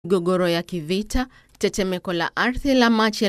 migogoro ya kivita, tetemeko la ardhi la Machi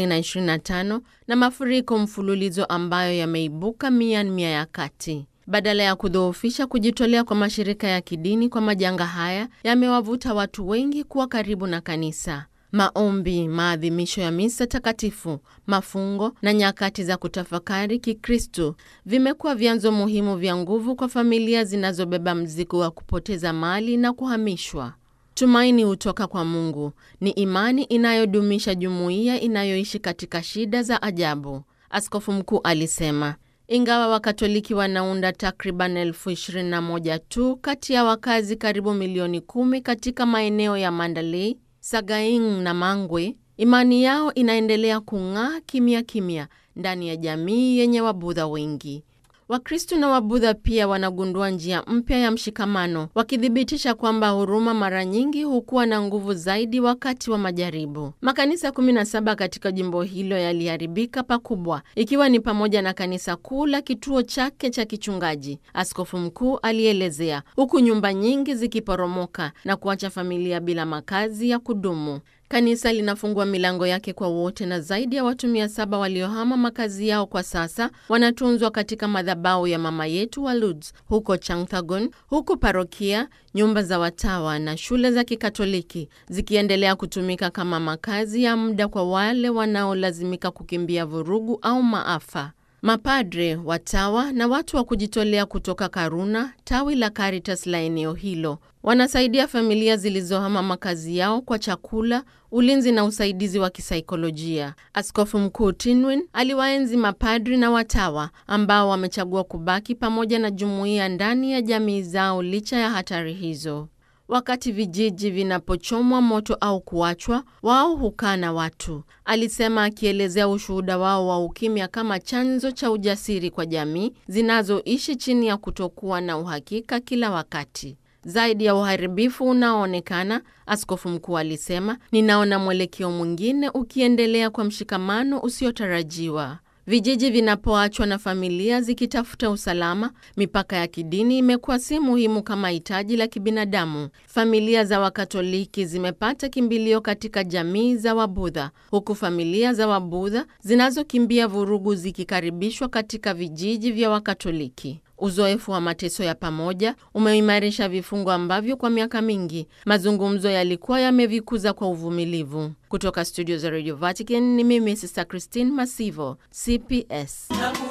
2025 na mafuriko mfululizo ambayo yameibuka Myanmar ya kati. Badala ya kudhoofisha kujitolea kwa mashirika ya kidini kwa majanga haya, yamewavuta watu wengi kuwa karibu na kanisa. Maombi, maadhimisho ya misa takatifu, mafungo na nyakati za kutafakari Kikristo vimekuwa vyanzo muhimu vya nguvu kwa familia zinazobeba mzigo wa kupoteza mali na kuhamishwa. Tumaini hutoka kwa Mungu ni imani inayodumisha jumuiya inayoishi katika shida za ajabu, askofu mkuu alisema. Ingawa Wakatoliki wanaunda takriban elfu ishirini na moja tu kati ya wakazi karibu milioni kumi katika maeneo ya Mandalay, Sagaing na Mangwe, imani yao inaendelea kung'aa kimya kimya ndani ya jamii yenye Wabudha wengi. Wakristo na Wabudha pia wanagundua njia mpya ya mshikamano, wakithibitisha kwamba huruma mara nyingi hukuwa na nguvu zaidi wakati wa majaribu. Makanisa 17 katika jimbo hilo yaliharibika pakubwa, ikiwa ni pamoja na kanisa kuu la kituo chake cha kichungaji, askofu mkuu alielezea, huku nyumba nyingi zikiporomoka na kuacha familia bila makazi ya kudumu. Kanisa linafungua milango yake kwa wote na zaidi ya watu mia saba waliohama makazi yao kwa sasa wanatunzwa katika madhabahu ya Mama Yetu wa Lourdes huko Changthagon, huku parokia, nyumba za watawa na shule za Kikatoliki zikiendelea kutumika kama makazi ya muda kwa wale wanaolazimika kukimbia vurugu au maafa. Mapadre, watawa na watu wa kujitolea kutoka Karuna, tawi la Caritas la eneo hilo, wanasaidia familia zilizohama makazi yao kwa chakula, ulinzi na usaidizi wa kisaikolojia. Askofu Mkuu Tinwin aliwaenzi mapadri na watawa ambao wamechagua kubaki pamoja na jumuiya ndani ya jamii zao licha ya hatari hizo. Wakati vijiji vinapochomwa moto au kuachwa, wao hukaa na watu, alisema, akielezea ushuhuda wao wa ukimya kama chanzo cha ujasiri kwa jamii zinazoishi chini ya kutokuwa na uhakika kila wakati. Zaidi ya uharibifu unaoonekana, askofu mkuu alisema, ninaona mwelekeo mwingine ukiendelea kwa mshikamano usiotarajiwa. Vijiji vinapoachwa na familia zikitafuta usalama, mipaka ya kidini imekuwa si muhimu kama hitaji la kibinadamu. Familia za Wakatoliki zimepata kimbilio katika jamii za Wabudha, huku familia za Wabudha zinazokimbia vurugu zikikaribishwa katika vijiji vya Wakatoliki. Uzoefu wa mateso ya pamoja umeimarisha vifungo ambavyo kwa miaka mingi mazungumzo yalikuwa yamevikuza kwa uvumilivu. Kutoka studio za Radio Vatican ni mimi Sister Christine Masivo, CPS.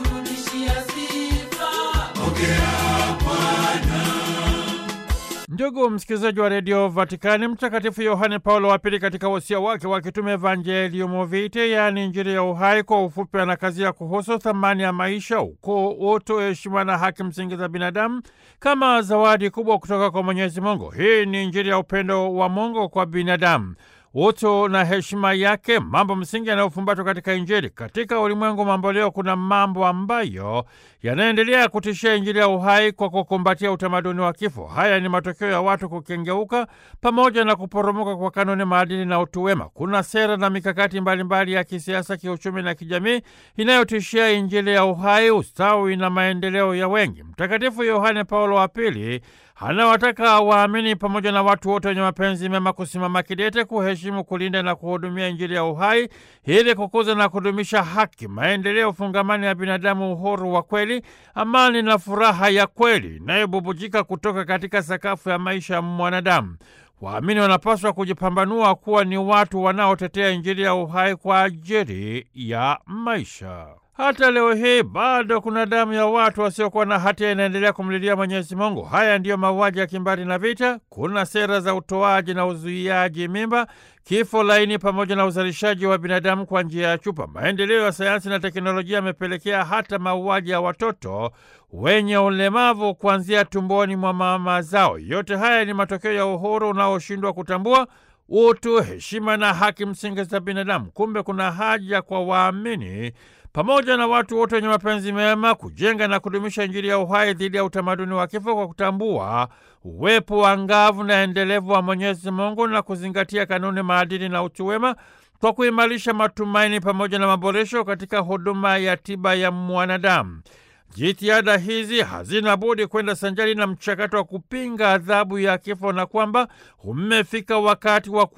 Ndugu msikilizaji wa redio Vatikani, Mtakatifu Yohane Paulo wa Pili katika wosia wake wa kitume Evangelium Vitae, yaani Injili ya uhai, kwa ufupi anakazia kuhusu thamani ya maisha, ukuu, utu, heshima na haki msingi za binadamu kama zawadi kubwa kutoka kwa Mwenyezi Mungu. Hii ni Injili ya upendo wa Mungu kwa binadamu utu na heshima yake, mambo msingi yanayofumbatwa katika Injili. Katika ulimwengu mambo leo, kuna mambo ambayo yanaendelea kutishia Injili ya uhai kwa kukumbatia utamaduni wa kifo. Haya ni matokeo ya watu kukengeuka pamoja na kuporomoka kwa kanuni, maadili na utu wema. Kuna sera na mikakati mbalimbali mbali ya kisiasa, kiuchumi na kijamii inayotishia Injili ya uhai, ustawi na maendeleo ya wengi. Mtakatifu Yohane Paulo wa Pili anawataka waamini pamoja na watu wote wenye mapenzi mema kusimama kidete, kuheshimu, kulinda na kuhudumia Injili ya uhai ili kukuza na kudumisha haki, maendeleo fungamani ya binadamu, uhuru wa kweli, amani na furaha ya kweli inayobubujika kutoka katika sakafu ya maisha ya mwanadamu. Waamini wanapaswa kujipambanua kuwa ni watu wanaotetea Injili ya uhai kwa ajili ya maisha. Hata leo hii bado kuna damu ya watu wasiokuwa na hatia inaendelea kumlilia Mwenyezi Mungu. Haya ndiyo mauaji ya kimbari na vita. Kuna sera za utoaji na uzuiaji mimba, kifo laini, pamoja na uzalishaji wa binadamu kwa njia ya chupa. Maendeleo ya sayansi na teknolojia yamepelekea hata mauaji ya watoto wenye ulemavu kuanzia tumboni mwa mama zao. Yote haya ni matokeo ya uhuru unaoshindwa kutambua utu, heshima na haki msingi za binadamu. Kumbe kuna haja kwa waamini pamoja na watu wote wenye mapenzi mema kujenga na kudumisha Injili ya uhai dhidi ya utamaduni wa kifo kwa kutambua uwepo wa ngavu na endelevu wa Mwenyezi Mungu na kuzingatia kanuni, maadili na utu wema kwa kuimarisha matumaini pamoja na maboresho katika huduma ya tiba ya mwanadamu. jitihada hizi hazina budi kwenda sanjari na mchakato wa kupinga adhabu ya kifo na kwamba umefika wakati wa